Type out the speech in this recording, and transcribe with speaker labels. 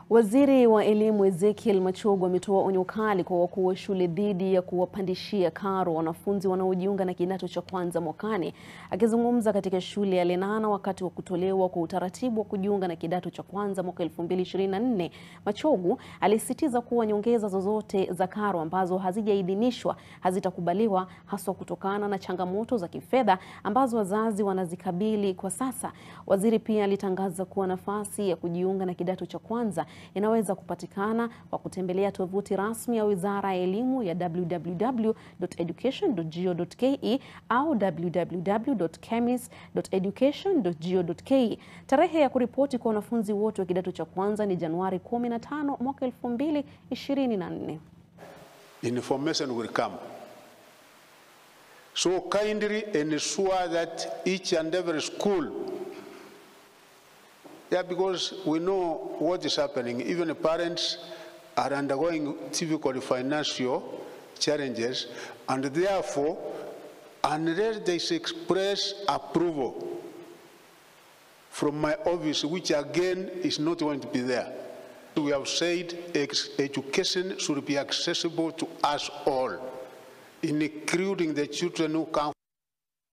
Speaker 1: Waziri wa Elimu Ezekiel Machogu ametoa onyo kali kwa wakuu wa shule dhidi ya kuwapandishia karo wanafunzi wanaojiunga na kidato cha kwanza mwakani. Akizungumza katika shule ya Lenana wakati wa kutolewa kwa utaratibu wa kujiunga na kidato cha kwanza mwaka 2024, Machogu alisisitiza kuwa nyongeza zozote za karo ambazo hazijaidhinishwa hazitakubaliwa haswa kutokana na changamoto za kifedha ambazo wazazi wanazikabili kwa sasa. Waziri pia alitangaza kuwa nafasi ya kujiunga na kidato cha kwanza inaweza kupatikana kwa kutembelea tovuti rasmi ya Wizara ya Elimu ya www.education.go.ke au www.kemis.education.go.ke. Tarehe ya kuripoti kwa wanafunzi wote wa kidato cha kwanza ni Januari 15 mwaka 2024.
Speaker 2: information will come. So kindly ensure that each and every school, yeah, because we know what is happening. Even the parents are undergoing difficult financial challenges, and therefore, unless they express approval from my office, which again is not going to be there. We have said ex- education should be accessible to us all, including the children who come